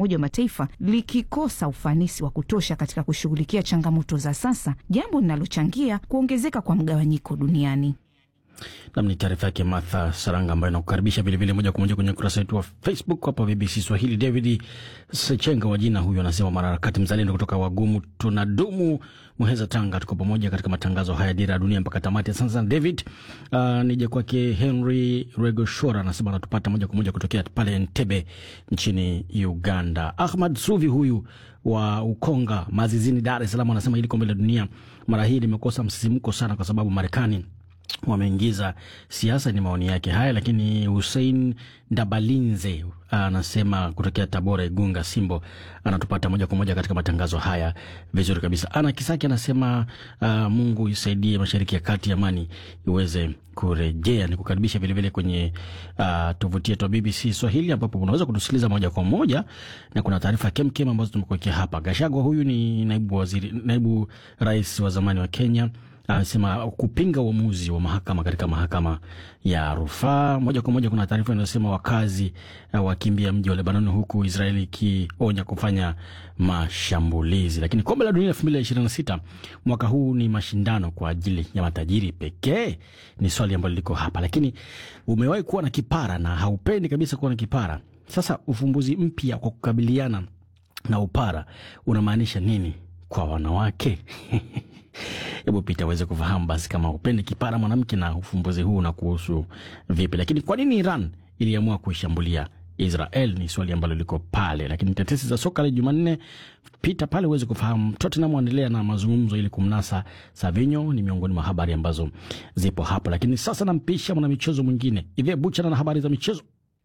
Umoja wa Mataifa likikosa ufanisi wa kutosha katika kushughulikia changamoto za sasa, jambo linalochangia kuongezeka kwa mgawanyiko duniani. Nam ni taarifa yake Martha Saranga ambayo inakukaribisha vilevile moja kwa moja kwenye ukurasa wetu wa Facebook hapa BBC Swahili. David Sechenga wa jina huyo anasema mwanaharakati mzalendo kutoka Wagumu tunadumu Muheza, Tanga. Tuko pamoja katika matangazo haya Dira ya Dunia mpaka tamati. Asante sana David. Uh, nije kwake Henry Regoshora anasema anatupata moja kwa moja kutokea pale Entebbe nchini Uganda. Ahmad Suvi huyu wa Ukonga Mazizini, Dar es Salaam anasema hili kombe la dunia mara hii limekosa msisimko sana kwa sababu Marekani wameingiza siasa. Ni maoni yake haya, lakini Hussein Ndabalinze anasema kutokea Tabora, Igunga, Simbo, anatupata moja kwa moja katika matangazo haya vizuri kabisa. Ana Kisaki anasema uh, Mungu isaidie Mashariki ya Kati, amani iweze kurejea. Ni kukaribisha vilevile kwenye uh, tovuti yetu ya BBC Swahili ambapo unaweza kutusikiliza moja kwa moja, na kuna taarifa kemkem ambazo tumekuwekea hapa. Gashagwa huyu ni naibu waziri, naibu rais wa zamani wa Kenya anasema kupinga uamuzi wa mahakama katika mahakama ya rufaa. Moja kwa moja, kuna taarifa inayosema wakazi wakimbia mji wa Lebanon, huku Israeli ikionya kufanya mashambulizi. Lakini kombe la dunia elfu mbili na ishirini na sita mwaka huu ni mashindano kwa ajili ya matajiri pekee? Ni swali ambalo liko hapa. Lakini umewahi kuwa na kipara na haupendi kabisa kuwa na kipara. Sasa ufumbuzi mpya kwa kukabiliana na upara unamaanisha nini kwa wanawake? Hebu pita uweze kufahamu basi, kama upende kipara mwanamke na ufumbuzi huu na kuhusu vipi. Lakini kwa nini Iran iliamua kuishambulia Israel ni swali ambalo liko pale. Lakini tetesi za soka la Jumanne, pita pale uweze kufahamu. Tottenham waendelea na mazungumzo ili kumnasa Savinho, ni miongoni mwa habari ambazo zipo hapo. Lakini sasa nampisha mwana michezo mwingine Ivye Buchana na habari za michezo.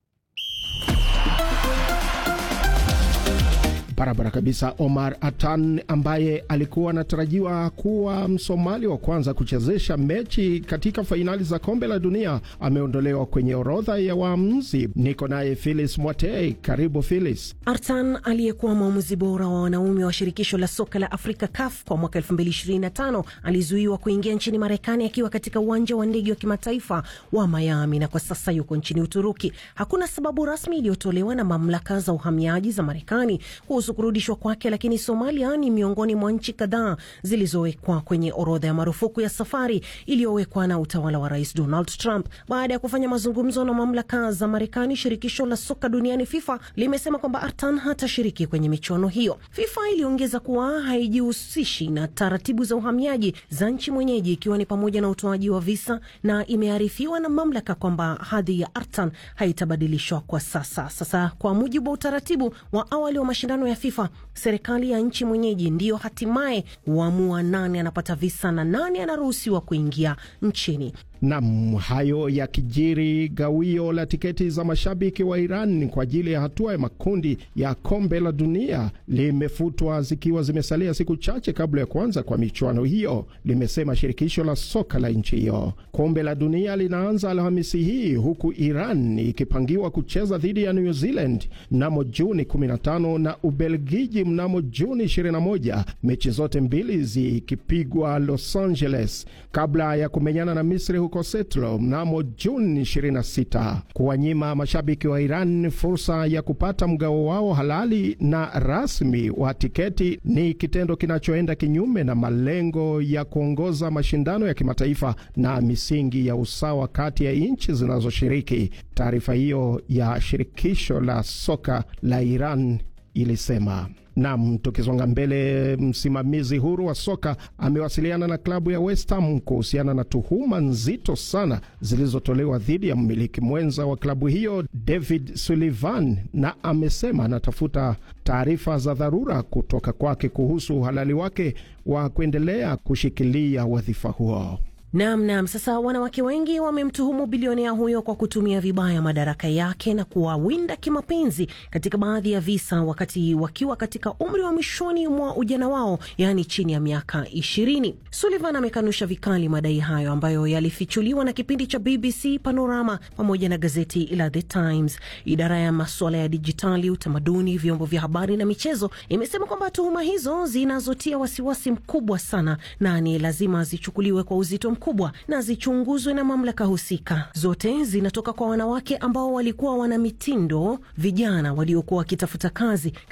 Barabara kabisa. Omar Atan ambaye alikuwa anatarajiwa kuwa Msomali wa kwanza kuchezesha mechi katika fainali za kombe la dunia ameondolewa kwenye orodha ya waamuzi. Niko naye Philis Mwatei. Karibu Philis. Artan aliyekuwa mwamuzi bora wa wanaume wa shirikisho la soka la Afrika CAF kwa mwaka 2025 alizuiwa kuingia nchini Marekani akiwa katika uwanja wa ndege wa kimataifa wa Miami na kwa sasa yuko nchini Uturuki. Hakuna sababu rasmi iliyotolewa na mamlaka za uhamiaji za Marekani kuhusu kurudishwa kwake, lakini Somalia ni miongoni mwa nchi kadhaa zilizowekwa kwenye orodha ya marufuku ya safari iliyowekwa na utawala wa Rais Donald Trump. Baada ya kufanya mazungumzo na mamlaka za Marekani, shirikisho la soka duniani FIFA limesema kwamba Artan hatashiriki kwenye michuano hiyo. FIFA iliongeza kuwa haijihusishi na taratibu za uhamiaji za nchi mwenyeji, ikiwa ni pamoja na utoaji wa visa, na imearifiwa na mamlaka kwamba hadhi ya Artan haitabadilishwa kwa sasa. Sasa, kwa mujibu wa utaratibu wa awali wa mashindano ya FIFA, serikali ya nchi mwenyeji ndiyo hatimaye huamua nani anapata visa na nani anaruhusiwa kuingia nchini. Nam, hayo ya kijiri. Gawio la tiketi za mashabiki wa Iran kwa ajili ya hatua ya makundi ya kombe la dunia limefutwa zikiwa zimesalia siku chache kabla ya kuanza kwa michuano hiyo, limesema shirikisho la soka la nchi hiyo. Kombe la dunia linaanza Alhamisi hii huku Iran ikipangiwa kucheza dhidi ya New Zealand mnamo Juni 15 na Ubelgiji mnamo Juni 21, mechi zote mbili zikipigwa Los Angeles kabla ya kumenyana na Misri huko Setlo mnamo Juni 26. Kuwanyima mashabiki wa Iran fursa ya kupata mgao wao halali na rasmi wa tiketi ni kitendo kinachoenda kinyume na malengo ya kuongoza mashindano ya kimataifa na misingi ya usawa kati ya nchi zinazoshiriki. Taarifa hiyo ya shirikisho la soka la Iran ilisema. Nam, tukisonga mbele, msimamizi huru wa soka amewasiliana na klabu ya West Ham kuhusiana na tuhuma nzito sana zilizotolewa dhidi ya mmiliki mwenza wa klabu hiyo David Sullivan, na amesema anatafuta taarifa za dharura kutoka kwake kuhusu uhalali wake wa kuendelea kushikilia wadhifa huo. Nam nam. Sasa wanawake wengi wamemtuhumu bilionea huyo kwa kutumia vibaya madaraka yake na kuwawinda kimapenzi katika baadhi ya visa, wakati wakiwa katika umri wa mwishoni mwa ujana wao, yaani chini ya miaka ishirini. Sullivan amekanusha vikali madai hayo ambayo yalifichuliwa na kipindi cha BBC Panorama pamoja na gazeti la The Times. Idara ya masuala ya dijitali, utamaduni, vyombo vya habari na michezo imesema kwamba tuhuma hizo zinazotia wasiwasi mkubwa sana na ni lazima zichukuliwe kwa uzito kubwa na zichunguzwe na mamlaka husika. Zote zinatoka kwa wanawake ambao walikuwa wana mitindo, vijana waliokuwa wakitafuta kazi